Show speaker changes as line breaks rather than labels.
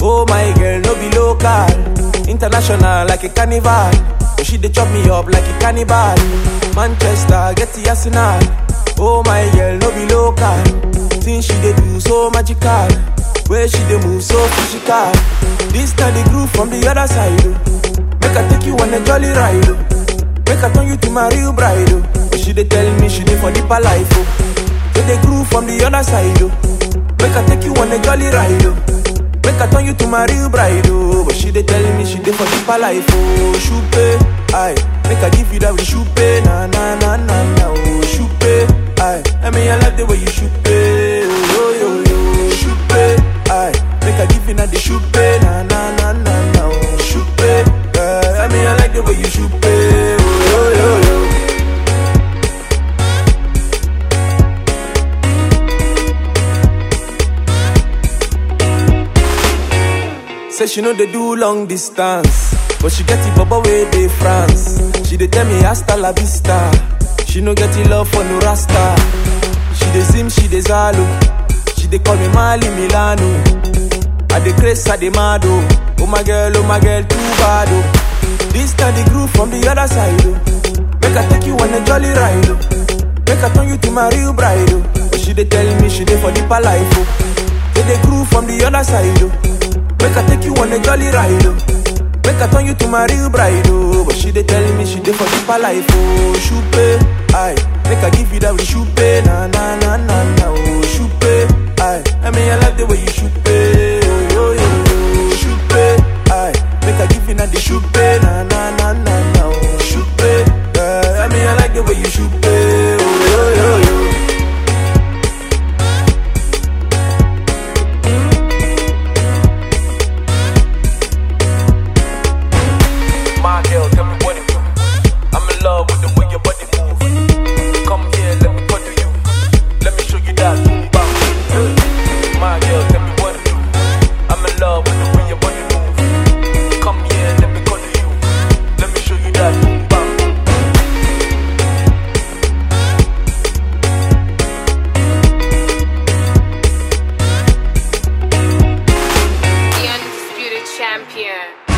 Oh my girl, no be local. International like a carnival. But she dey chop me up like a cannibal. Manchester, get the arsenal. Oh my girl, no be local. Things she dey do so magical. Where she dey move so physical. This time the groove from the other side. oh. Make I take you on a jolly ride. oh. Make I turn you to my real bride. oh. But she dey tell me she dey for deeper life. Oh. Say the groove from the other side. Oh. Make I take you on a jolly ride. Oh. Make I turn you to my real bride. Oh. But she dey tell me she dey for deeper life. Oh, shupe, aye. Make I give you that with shupe, na na na na na. Oh, shupe, aye. I mean I like the way you shupe, oh yo yo yo. Shupe, aye. Make I give you that the shupe, na na na na na. Oh, shupe, aye. I mean I like the way you shupe, oh yo yo yo. Say she know they do long distance, but she get it bubble way they France. She dey tell me hasta la vista. She no get it love for no rasta. She dey sim, she dey zalo. She dey call me Mali Milano. I dey craze, I dey mad oh. Oh my girl, oh my girl, too bad oh. This time the groove from the other side oh. Make I take you on a jolly ride oh. Make I turn you to my real bride oh. But she dey tell me she dey for deeper life oh. Say the groove from the other side oh. Make I take you on a jolly ride oh. Make I turn you to my real bride oh. But she dey tell me she dey for deeper life oh. Shupe, aye. Make I give you that with shupe, na na na na na oh. Shupe, aye. I mean I like the way you shupe, oh yo yo yo. Shupe, aye. Make I give you that the shupe, na na na na na oh. Shupe, aye. I mean I like the way you shupe, oh yo yo yo. My girl, tell me what it do. I'm in love with the way your body move. Come here, let me cuddle you. Let me show you that boom bang. My girl, tell me what it do. I'm in love with the way your body move. Come here, let me cuddle you. Let me show you that boom bang.
The undisputed champion.